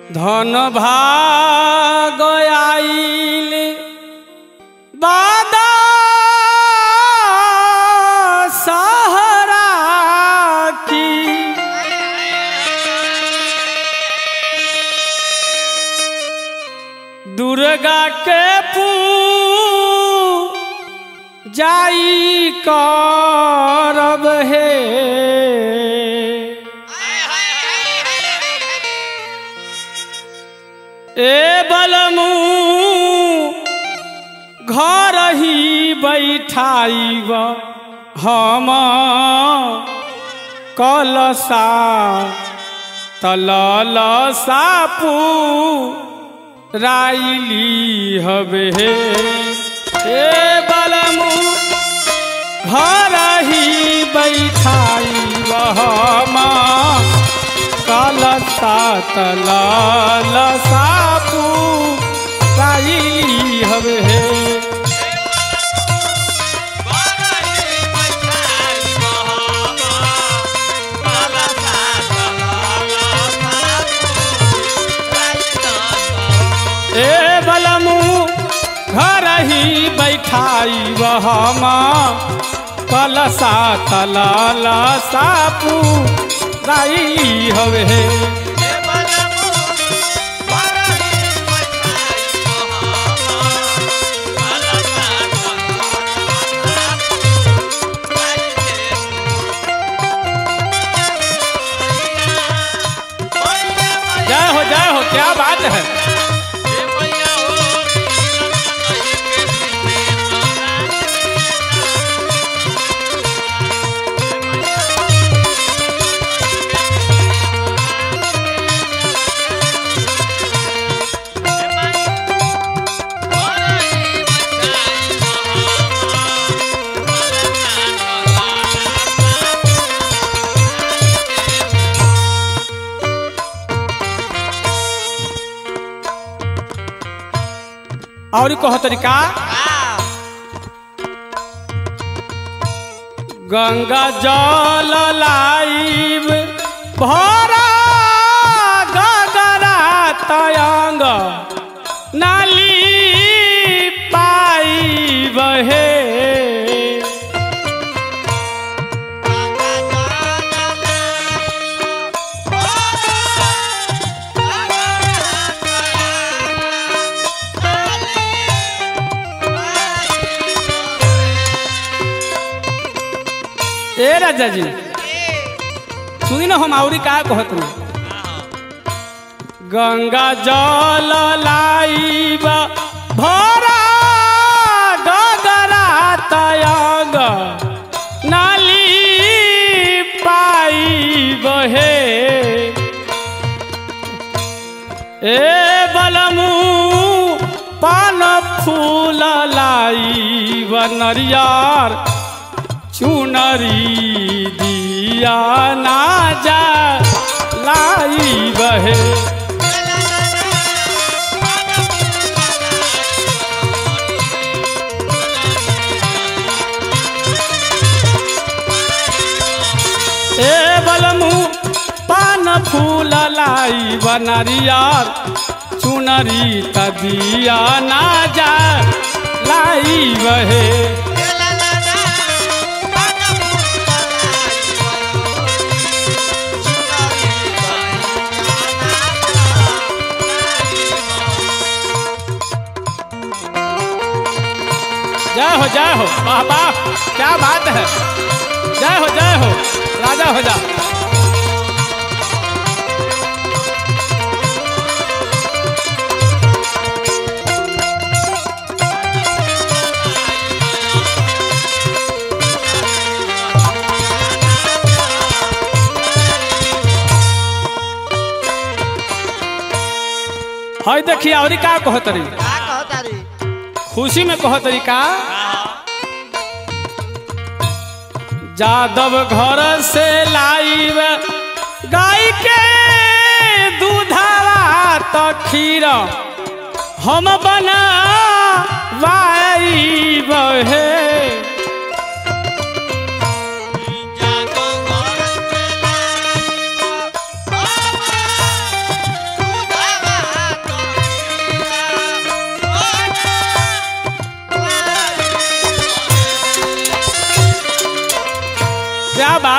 ধন ভাগ আইল বাদা সাহারা কি दुर्गा के पू जाई करब हे ए बलमू घर ही बैठाइब हम कलसा तलल सापू राइली हवे हे बलमू घर ही बैठाई बहमा कलसा तलाल सापू राइली हवे हे ए बलमू घर ही बैठाई बहमा कलसा तलाल सापू राइली हवे हे जय हो जय हो क्या बात है और कह तरीका गंगा जल लाइब भरा गगरा तयंग नाली पाइब हे ए राजा जी सुनी ना हम आवरी का कहत रही गंगा जल लाइब भरा गगरा तयग नाली पाइब हे ए बलमू पान फूल लाइब नरियर चुनरी दिया ना जा लाई बहे ए बलमू पान फूल लाई बनरियार चुनरी तदिया ना जा लाई बहे जय हो जय हो वाह वाह क्या बात है जय हो जय हो राजा हो जा हई देखिए और का कहतरी खुशी में कहतरी का जादव घर से लाइब गाय के दूधावा तो खीर हम बना वाइब हे जादू घर से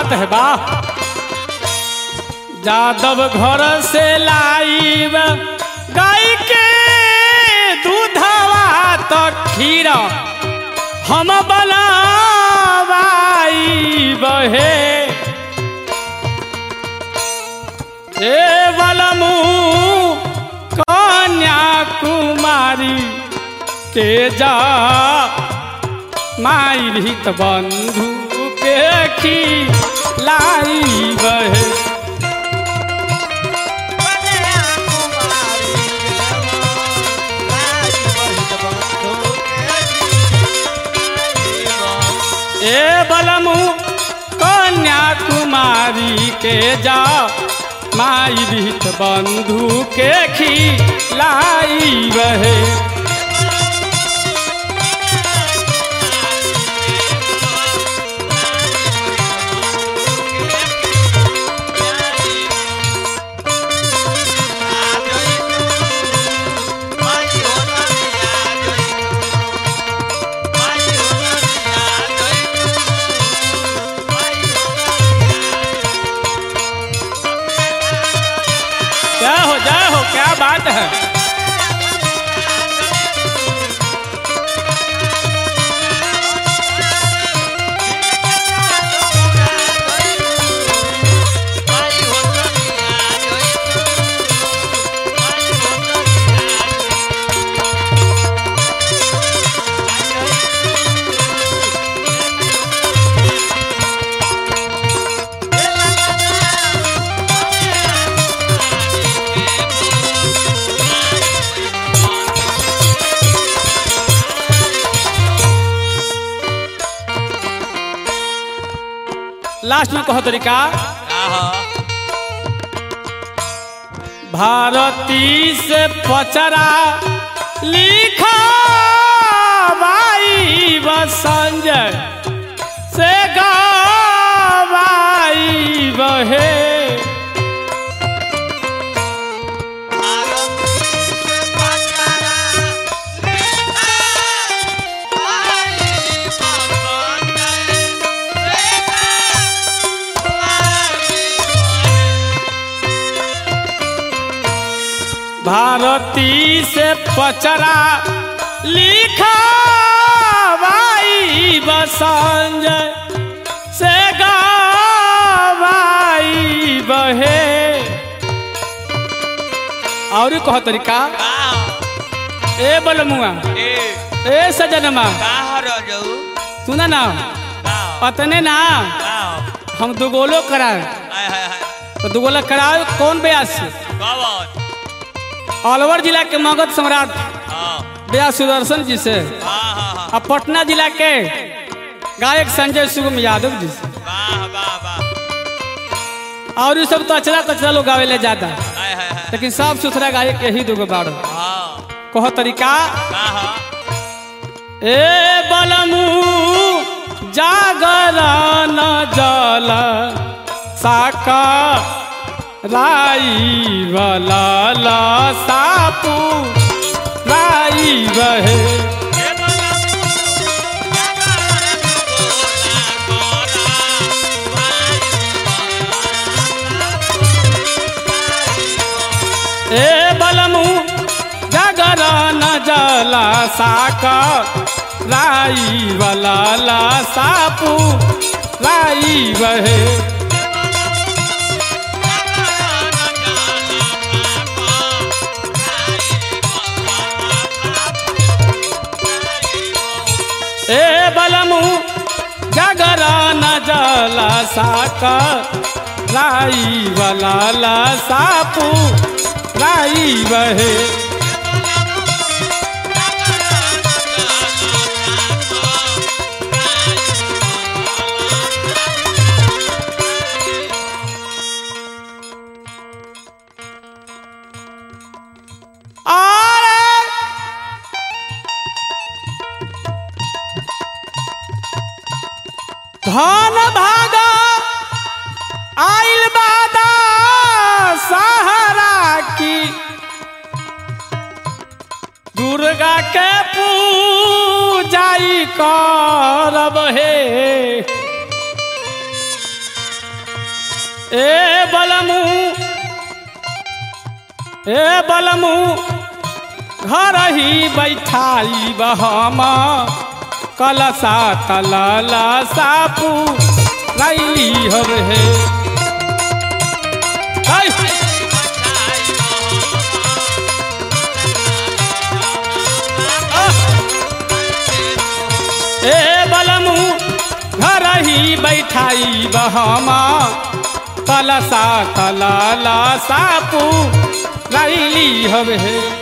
बात है वाह जादव घर से लाइब गाय के दूधवा तो खीर हम बनावाई बहे ए बलमू कन्याकुमारी के जा माई भीत बंधु के खी लाई बहे ए बलमू कन्याकुमारी के जा माई भीत बंधु के खी लाई बहे क्या हो जय हो क्या बात है लास्ट में कहो तरीका भारती से पचरा लिखा बाई संजय से गावाई बहे भारती से पचरा लिखा बाई बसंजय से गावाई बहे और कह तरीका ए बलमुआ ए सजनमा सुना ना पतने ना हम दुगोलो कराए तो दुगोला कराए कौन ब्यास से अलवर जिला के मगध सम्राट ब्यास सुदर्शन जी से और पटना जिला के गायक संजय सुगम यादव जी से और ये सब तो अचरा कचरा लोग गावे ले जाता लेकिन साफ सुथरा गायक यही दुगो बाड़ो कहो तरीका ए बलमू जागरण जल साका राई वाला सापू राई बहे ए बलमू जागरण जला साका राई वाला सापू राई बहे ए बलमू जगरान जल साक राई वाला सापू राई बहे और धन भागा आइल बादा सहारा की दुर्गा के पूजाई करब हे ए बलमू ए बलमू घर ही बैठाई बहम कलसा तलला सापू रही हर है आई! ए बलमू घर ही बैठाई बहमा कलसा तलला सापू रैली हवे